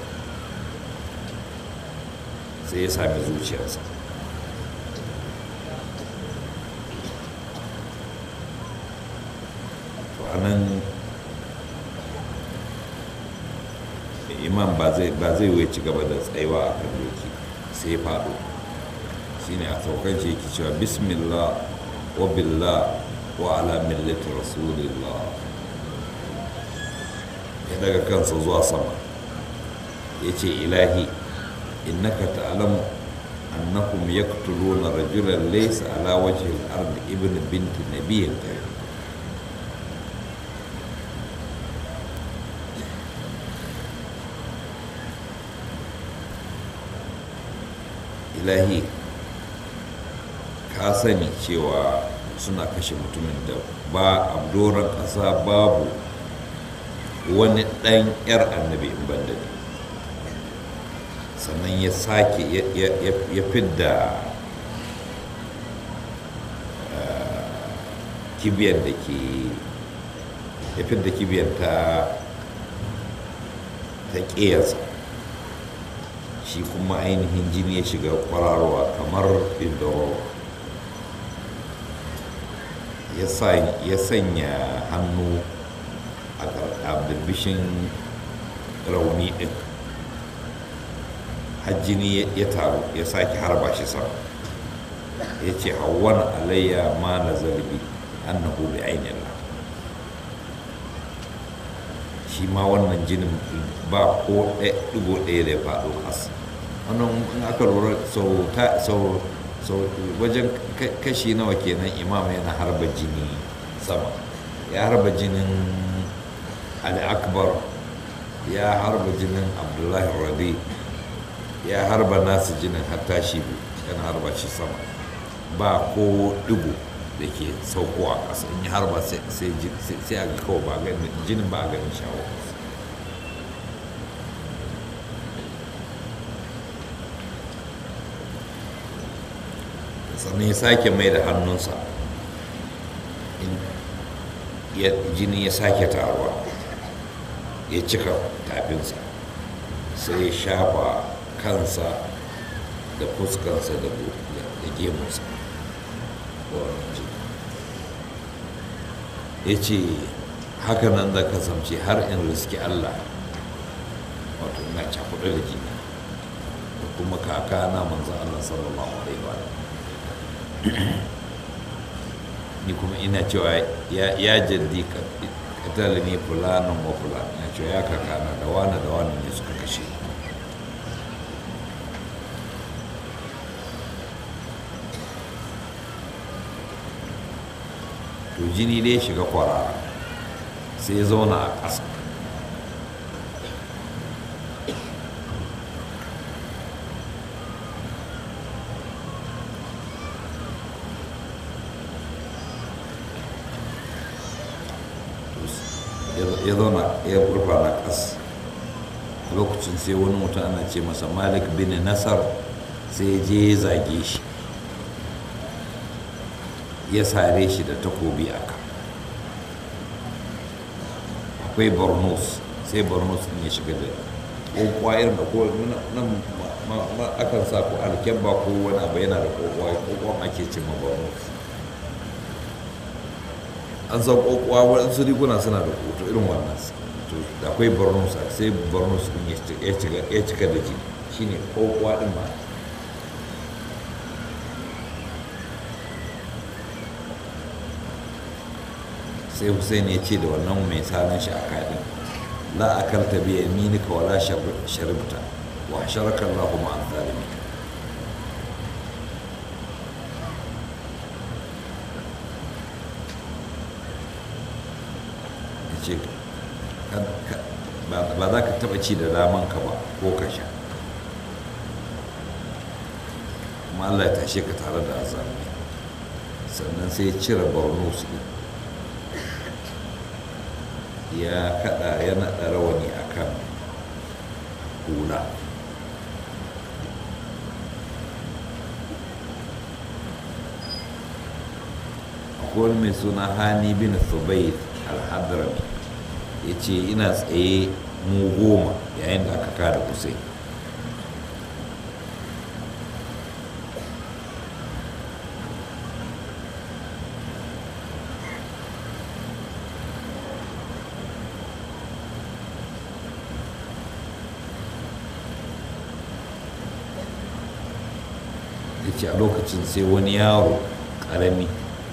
sai ya sami zuciyarsa to anan imam ba zai wuce ci gaba da tsayuwa a kan doki sai faɗo shine a saukan shi yake cewa bismillah wa billah wa ala millati rasulillah ya daga kansa zuwa sama ya ce ilahi innaka ta'lamu annahum yaqtuluna rajulan laysa ala wajhi al-ard ibn binti nabiyyin karim ilahi ka sani cewa suna kashe mutumin da ba a doron ƙasa babu wani ɗan 'yar annabi in banda ne sannan ya sake ya fidda kibiyar da ke ya fidda kibiyar ta ta ƙiyarsa shi kuma ainihin jini ya shiga kwararowa kamar indoro ya sanya hannu a birbishin rauni ɗin hajjini ya taru ya sake harba shi sama ya ce hawan alayya ma na zarbi annahu bi ainihin shi ma wannan jinin ba ko ɗigo ɗaya da ya faɗo ƙasa wannan in aka lura sau wajen kashi nawa kenan imam yana harba jini sama ya harba jinin ali akbar ya harba jinin abdullahi rabi ya harba nasu jinin hatta shi yana harba shi sama ba ko digo da ke sauko a ƙasa in ya harba sai a ga kawai ba ganin jinin ba a ganin shawo sannan ya sake mai da hannunsa jini ya sake taruwa ya cika tafinsa sai ya shafa kansa da fuskansa da gemunsa ya ce hakanan da kasance har in riski allah wato ina cakuɗa da jini da kuma kaka na manzan allah sallallahu alaihi wa ni kuma ina cewa ya jaddi katal ne fulanin wa fulanin ya cewa ya kakana da wani da wani ne suka kashe to jini dai shiga kwarara sai ya zauna a ƙasa ya zauna ya rufa na ƙas lokacin sai wani mutum ana ce masa malik bin nasar sai je ya zage shi ya sare shi da takobi a ka akwai bornos sai bornos ne ya shiga da kokwa irin da ko nan akan sa ko alkyabba ko wani abu yana da kokwa kokwa ake ce ma bornos an san kokowa waɗansu riguna suna da hoto irin wannan to da akwai bornos sai bornos din ya cika da jini shine kokowa din ba sai hussein ya ce da wannan mai sanin shi a kaɗin la akalta bi yaminika wala sharibta wa sharaka Allahu ma'al zalimin ce ba za ka taba ci da damanka ba ko ka sha kuma Allah ya tashe ka tare da azami sannan sai ya cire borno su ya kada ya naɗa rawani a kan hula akwai mai suna hani bin thubayt al-hadrami ya ce ina tsaye mu goma yayin da aka kada kusai ya ce a lokacin sai wani yaro ƙarami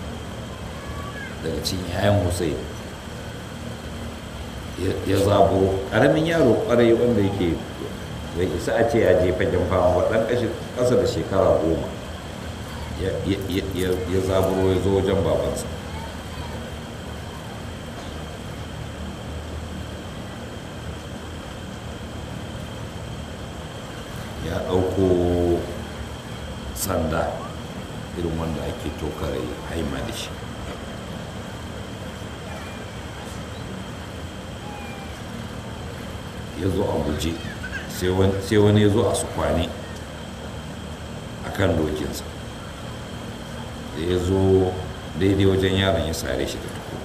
daga cikin yayan hussein ya zabo ƙaramin yaro ƙwarai wanda yake bai isa a ce ya je fagen fama ba ɗan ƙasa da shekara goma ya zaburo ya zo wajen babansa ya ɗauko sanda irin wanda ake tokare haima da shi ya zo a guje sai wani ya zo a su kwane a kan dokinsa da ya zo daidai wajen yaron ya sare shi da tuko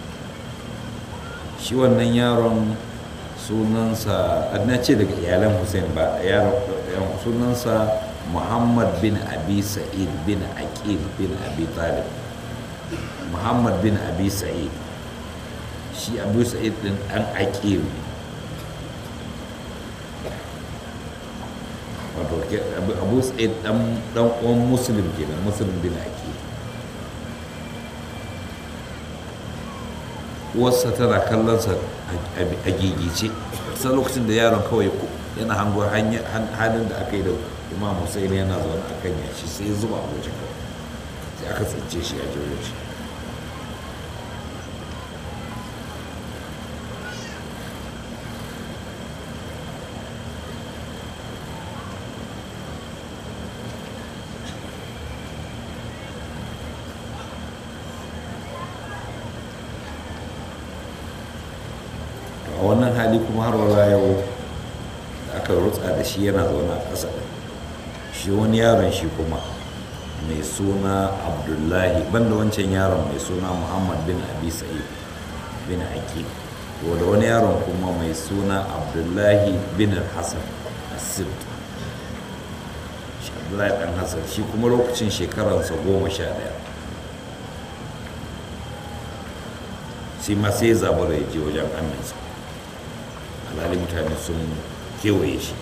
shi wannan yaron sunansa na ce daga iyalan hussein ba yaron sunansa muhammad bin abi sa'id bin aqil bin abi talib muhammad bin abi sa'id shi abu sa'id din dan aqil ne wato abu sa'id dan dan uwan muslim kenan muslim bin aqil uwarsa tana kallon sa a gigice sai lokacin da yaron kawai yana hango halin da aka yi da imam hussein yana zaune a kan yashi sai ya zuba abuja kawai sai aka tsince shi a jirgin shi a wannan hali kuma har wala yau da aka rutsa da shi yana zaune a ƙasa shi wani yaron shi kuma mai suna abdullahi banda wancan yaron mai suna muhammad bin abi sa'id bin aqil da wani yaron kuma mai suna abdullahi bin hassan asib shi abdullahi dan hassan shi kuma lokacin shekaransa goma sha ɗaya sai ma sai zaɓi da ya je wajen aminsa alhali mutane sun kewaye shi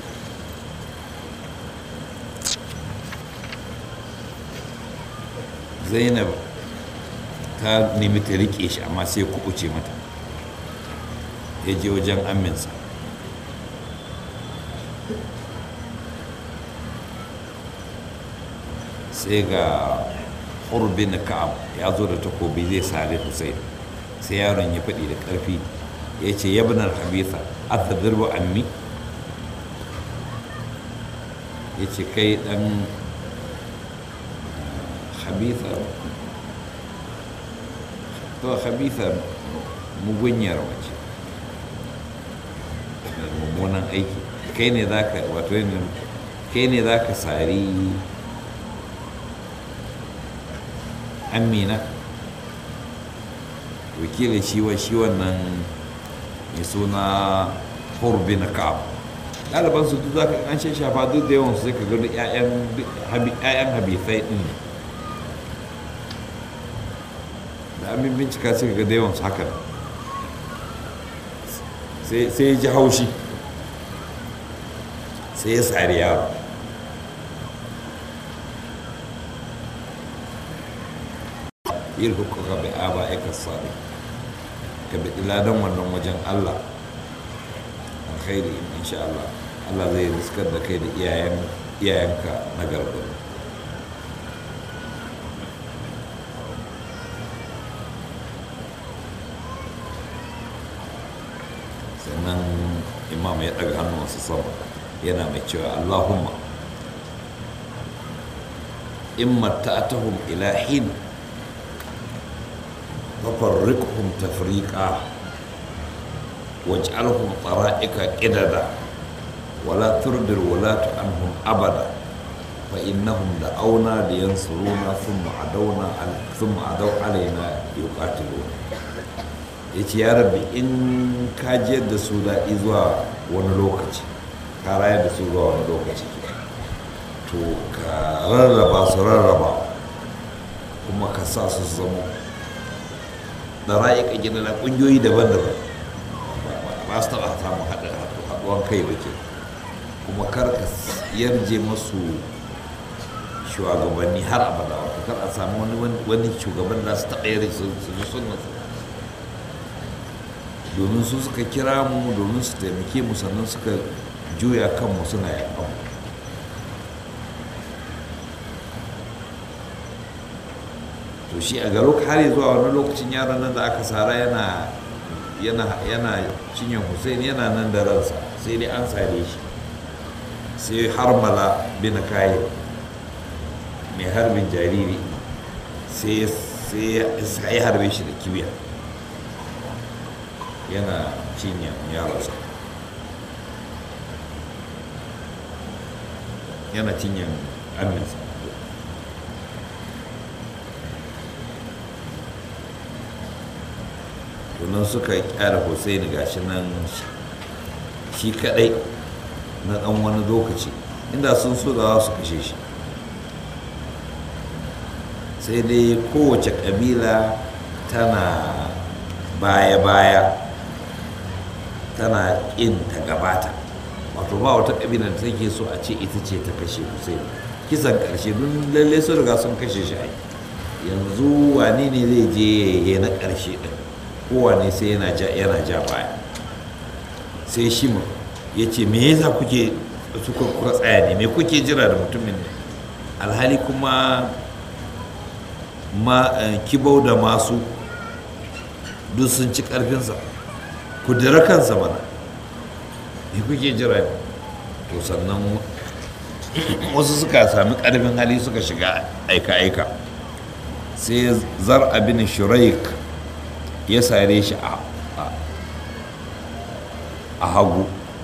zainab ta nemi ta rike shi amma sai kubuce mata ya je wajen aminsa sai ga hurbin ka'ab ya zo da takobi zai sare hussein sai yaron ya faɗi da ƙarfi ya ce yabnar habitha atadribu ammi ya ce kai ɗan habitha to habitha mugunyar wace mai mummunan aiki kai ne za ka wato kai ne za ka sari amina wakilin shi wa shi wannan mai suna hurbi na ka'ab ɗaliban su duk zaka an shan shafa duk da yawan su sai ka gani ƴaƴan habithai ɗin ne da an bincika sai ka ga da yawan su haka sai ya ji haushi sai ya tsari yaro yirhukuka bi aba ika sadi ka bi ladan wannan wajen Allah alkhairi insha Allah Allah zai riskar da kai da iyayen iyayenka na gargaɗi sannan imam ya ɗaga hannuwansa sama yana mai cewa Allahumma in matta'atahum ila hin ففرقهم تفريقا waj'alhum tara'ika qidada wala turdir wala anhum abada fa innahum da'awna liyansuruna thumma adawna al- thumma adaw alaina yuqatiluna yace ya rabbi in ka jiyar da su daɗi zuwa wani lokaci ka rayar da su zuwa wani lokaci to ka rarraba su rarraba kuma ka sa su su zama da ra'ayi gina na ƙungiyoyi daban-daban ba su taɓa samun haɗuwan kai ba ke kuma kar ka yarje masu shugabanni har abada wato kar a samu wani wani shugaban da su taɓa yarje su su ji sunna su domin su suka kira mu domin su taimake mu sannan suka juya kanmu suna yakan mu to shi a garo har zuwa wani lokacin yaron nan da aka sara yana yana yana cinyan hussein yana nan da ransa sai dai an sare shi sai harmala bin kayi mai harbin jariri sai sai ya harbe shi da kibiya yana cinyan yaronsa yana cinyan aminsa tunan suka kyara hussaini gashi nan shi kadai na dan wani lokaci inda sun so da za su kashe shi sai dai kowace kabila tana baya-baya tana ƙin ta gabata wato ba wata kabila da take so a ce ita ce ta kashe hussaini kisan ƙarshe don lalle sun riga sun kashe shi ai yanzu wane ne zai je ya na ƙarshe ɗin kowane sai yana ja yana ja baya sai shi mu ya ce me yasa kuke suka kuka tsaya ne me kuke jira da mutumin ne alhali kuma ma kibau da masu duk sun ci karfinsa ku dira kansa mana me kuke jira ne to sannan wasu suka sami karfin hali suka shiga aika-aika sai zar abin shuraik ya sare shi a hagu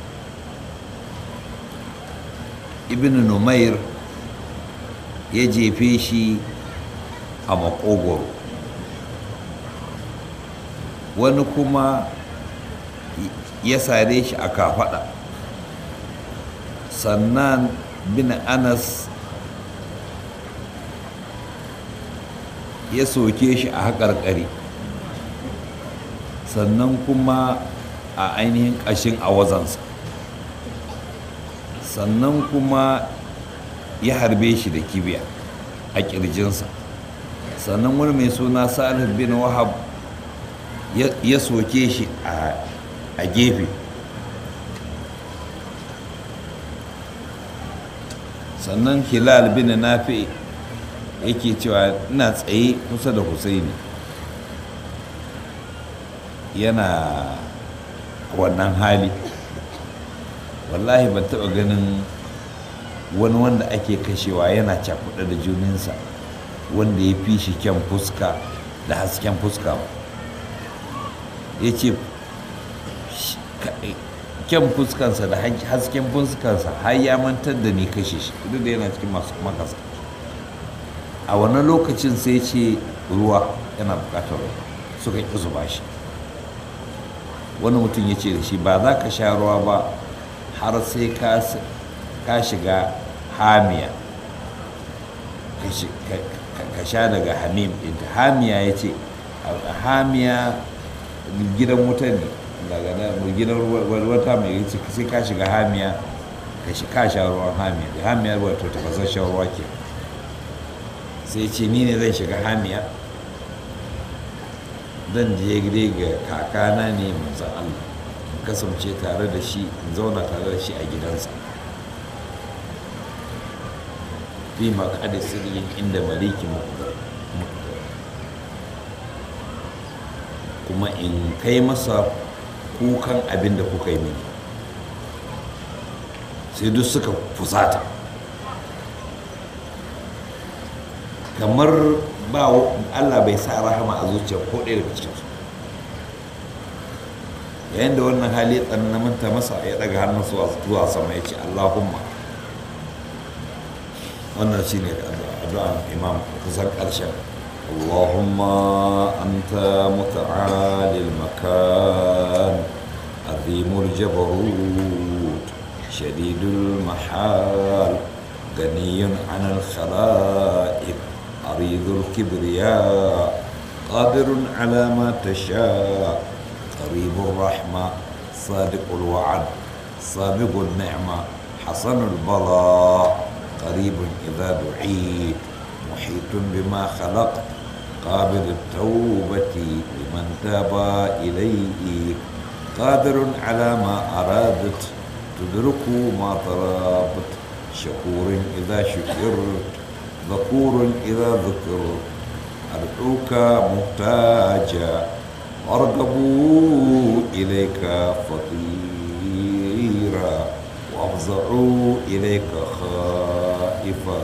ibn numair ya jefe shi a makogoro wani kuma ya sare shi a kafada sannan bin anas ya soke shi a haƙarƙari sannan kuma a ainihin ƙashin awazansa sannan kuma ya harbe shi da kibiya a ƙirjinsa sannan wani mai suna salih bin wahab ya soke shi a gefe sannan hilal bin nafi yake cewa ina tsaye kusa da husaini yana wannan hali wallahi ban taɓa ganin wani wanda ake kashewa yana cakuɗa da juninsa wanda ya fi shi kyan fuska da hasken fuska ba ya ce kyan fuskansa da hasken fuskansa har ya mantar da ni kashe shi duk da yana cikin masu makasa a wannan lokacin sai ce ruwa yana bukatar ruwa suka ƙi zuba shi wani mutum ya ce da shi ba za ka sha ruwa ba har sai ka shiga hamiya ka sha daga hamim ɗinta hamiya ya ce hamiya gidan wuta ne daga gidan wata mai yace sai ka shiga hamiya ka sha ruwan hamiya da hamiya wato tafasasshen ruwa ke sai ce ni ne zan shiga hamiya zan je gire ga kakana ne manzan Allah in kasance tare da shi in zauna tare da shi a gidansa fi maƙaɗe sirrin inda maliki kuma in kai masa kukan abin da kuka yi mini sai duk suka fusata kamar ba Allah bai sa rahama a zuciyar ko ɗaya daga cikinsu yayin da wannan hali tsananta masa ya daga hannun zuwa sama ya ce allahumma wannan shi ne addu'an imam kusan ƙarshen allahumma anta muta'alil makan azimul jabarut shadidul mahal ganiyun anil khala'ib aridul kibriya qadirun ala ma tasha قريب الرحمة صادق الوعد سابق النعمة حسن البلاء قريب إذا دعيت محيط بما خلقت قابل التوبة لمن تاب إليك قادر على ما أرادت تدرك ما طلبت شكور إذا شكرت ذكور إذا ذكرت أدعوك محتاجا وارغبوا إليك فقيرا وافزعوا إليك خائفا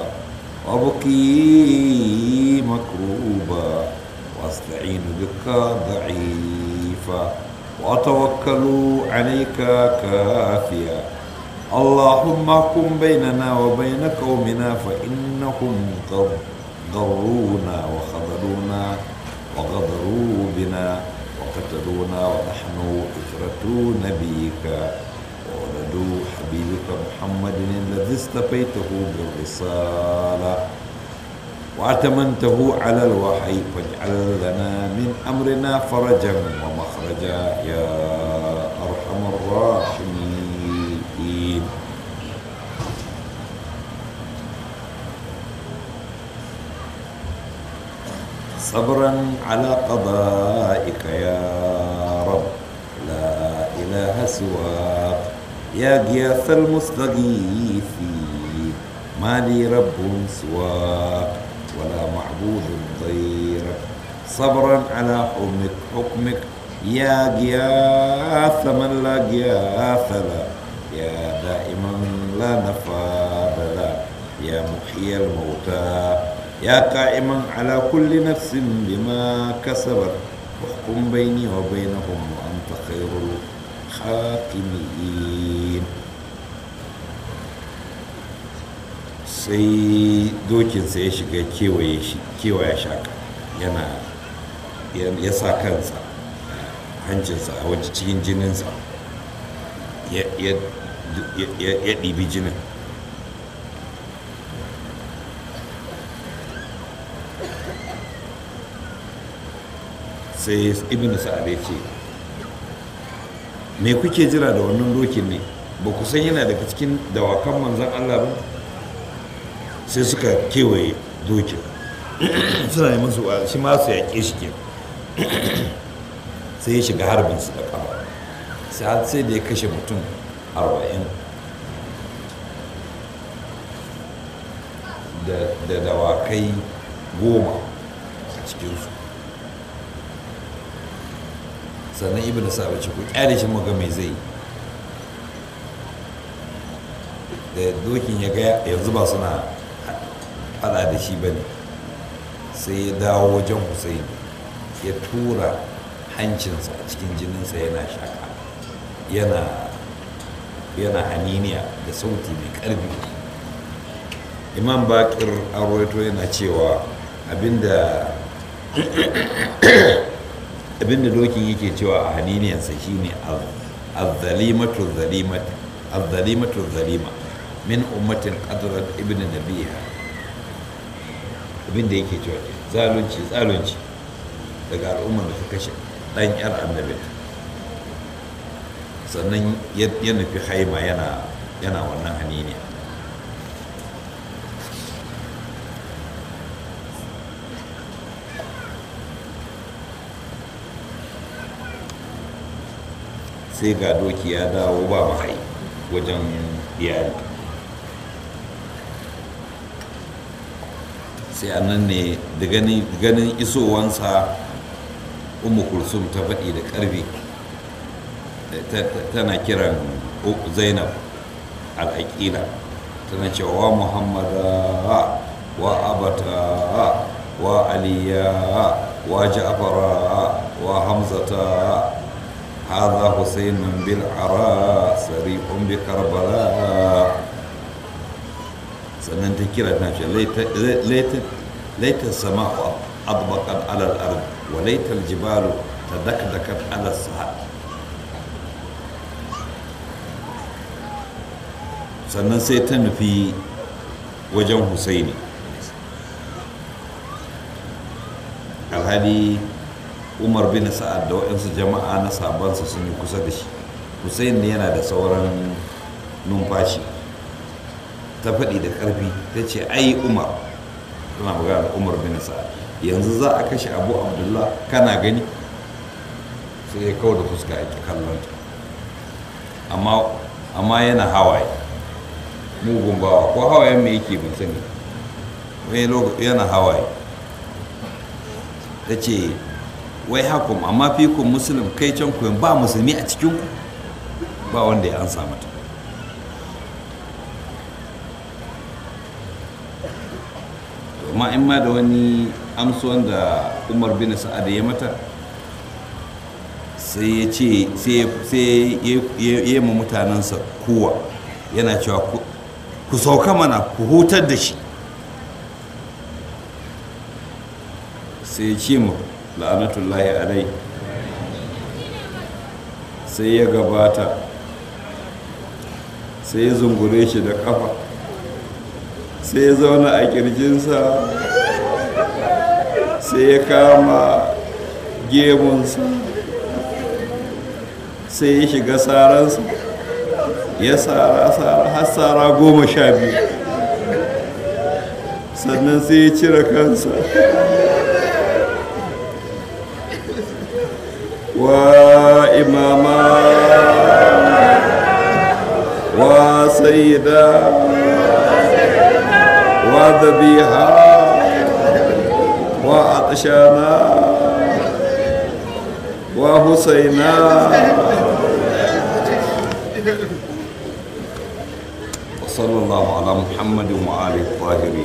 وابكي مكروبا واستعين بك ضعيفا واتوكل عليك كافيا اللهم احكم بيننا وبين قومنا فإنهم قد غرونا وخذلونا وغدروا بنا وقتلونا ونحن إثرة نبيك وولدوا حبيبك محمد الذي اصطفيته بالرسالة وأتمنته على الوحي فاجعل لنا من أمرنا فرجا ومخرجا يا أرحم الراحمين صبرا على قضائك يا رب لا إله سواك يا غياث المستغيثين ما لي رب سواك ولا معبود غيرك صبرا على حكمك حكمك يا غياث من لا غياث له يا دائما لا نفاد له يا محيي الموتى يا قائما على كل نفس بما كسبت واحكم بيني وبينهم وأنت خير الحاكمين sai dokinsa ya shiga kewaye shi kewaya shaka yana ya sa kansa hancinsa a waje cikin jininsa ya ɗibi jinin sai ibn sa'ad ya ce me kuke jira da wannan dokin ne ba ku san yana daga cikin dawakan manzan Allah ba sai suka kewaye dokin suna yi masu wa shi ma su yaƙe shi ke sai ya shiga harbin su da kama sai har sai da ya kashe mutum arba'in da dawakai goma a cikinsu sannan ibn sa'ad ce ku kyale shi muga mai zai da dokin ya ga yanzu ba suna fada da shi bane sai ya dawo wajen Hussein ya tura hancinsa a cikin jininsa yana shaka yana yana haniniya da sauti mai karfi imam bakir arwaito yana cewa abinda abinda dokin yake cewa a haniniyansa shine azzalimatu zalimat azzalimatu zalima min ummatin qadrat ibn nabiha abinda yake cewa ke zalunci zalunci daga al'ummar da ta kashe dan yar annabi sannan ya nufi haima yana yana wannan haniniya sai ga doki ya dawo ba mahai wajen iyali sai annan ne da ganin isowansa umu kulsum ta faɗi da ƙarfi tana kiran zainab al'aƙila tana cewa wa muhammada wa abata wa aliya wa ja'fara wa hamzata هذا حسين بالعراء سريع بكربلاء sannan ta kira ta ce laita sama adbakan alal ard wa laita aljibalu ta dakdakat alal sahab sannan sai ta nufi wajen husaini alhali umar bin sa'ad da waɗansu jama'a na sabansa sun yi kusa da shi husaini yana da sauran numfashi ta faɗi da ƙarfi ta ce ai umar tana magana umar bin sa'ad yanzu za a kashe abu abdullah kana gani sai ya kawo da fuska ya kallon ta amma yana hawaye mugun bawa ko hawayen mai yake ban sani wani yana hawaye ta ce wai hakum amma fikun musulun kai can kuwa ba musulmi a cikin ba wanda ya ansa mata amma in ma da wani amsuwan da umar bin sa'ad ya mata sai ya ce sai ya yi ma mutanensa kowa yana cewa ku sauka mana ku hutar da shi sai ya ce mu la'anatullahi alai sai ya gabata sai ya zungure shi da kafa sai ya zauna a kirjinsa sai ya kama gemunsa sai ya shiga saransa ya tsara tsara har tsara goma sha biyu sannan sai ya cire kansa wa imama wa sayyida wa dhabiha wa atshana wa husaina وصلى الله على محمد وآله الطاهرين